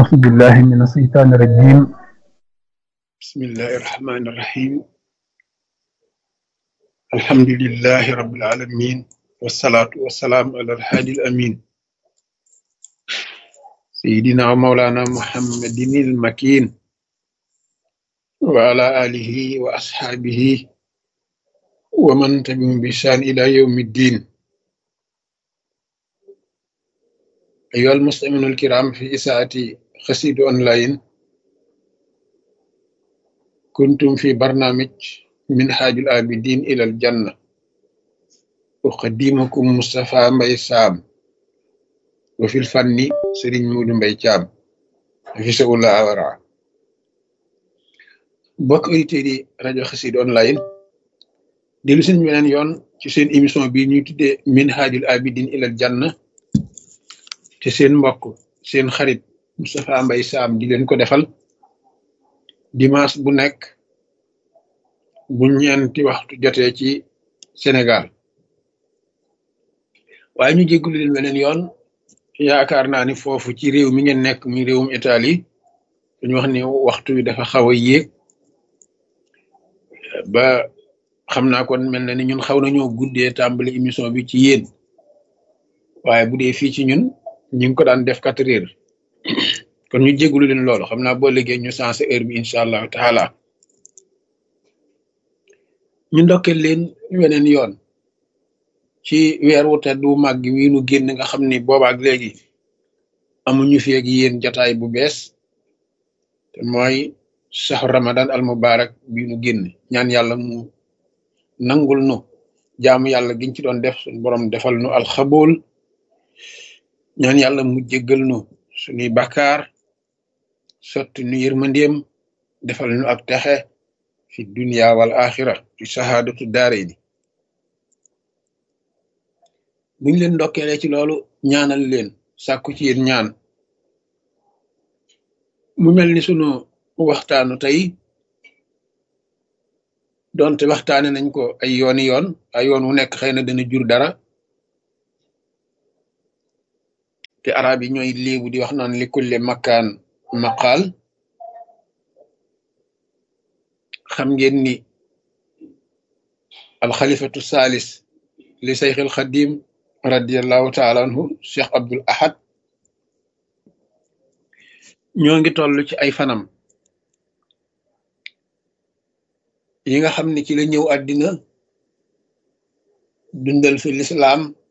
أعوذ بالله من الشيطان الرجيم بسم الله الرحمن الرحيم الحمد لله رب العالمين والصلاة والسلام على الهادي الأمين سيدنا ومولانا محمد المكين وعلى آله وأصحابه ومن تبعهم بإحسان إلى يوم الدين أيها المستمعون الكرام في إساءة خسيد أونلاين كنتم في برنامج منهاج العابدين إلى الجنة أقدمكم مصطفى مبي سام وفي الفن سرين مود مبي تام في سؤال أورا bokk auditeurs yi rajo Xassida online dellu seen beneen yoon ci seen émission bi ñuy tuddee minhajul abidin ilal janna te seen mbokk seen xarit Moustapha Mbaye Sam di leen ko defal dimanche bu nekk bu ñeenti waxtu jotee ci Sénégal waaye ñu jéggulu leen beneen yoon yaakaar naa ni foofu ci réew mi ngeen nekk mi réewum Italie dañu wax ni waxtu wi dafa xaw a yéeg ba xam naa kon mel na ni ñun xaw nañoo guddee tàmbali émission bi ci yéen waaye bu dee fii ci ñun ñu ngi ko daan def quatre heures kon ñu jégalu leen loolu xam naa boo liggéey ñu sensé heure bi incha allahu taala ñu ndokkeel leen weneen yoon ci weer wu tedd wu màgg wi nu génn nga xam ni boobaak léegi amuñu fi ak yéen jotaay bu bees te mooy saxu ramadan al mubarak bi nu génn ñaan yàlla mu nangul nu jaamu yàlla giñ ci doon def suñu borom defal nu alxabool ñaan yàlla mu jéggal nu suñuy bakkaar sotti nu yërmandeem defal nu ak texe fi dunia wal axira fi sahaadatu daare ni buñ leen ndokkeele ci loolu ñaanal leen sàkku ci yéen ñaan mu mel ni sunu waxtaanu tey donte waxtaane nañ ko ay yooni yoon ay yoon wu nekk xëy na dana jur dara te arab yi ñooy léebu di wax naan li kulle makkaan maqaal xam ngeen ni alxalifatu salis li sayx al xadim radiallahu taala anhu cheikh abdul ahad ñoo ngi toll ci ay fanam yi nga xam ne ci la ñëw àddina dundal fi lislaam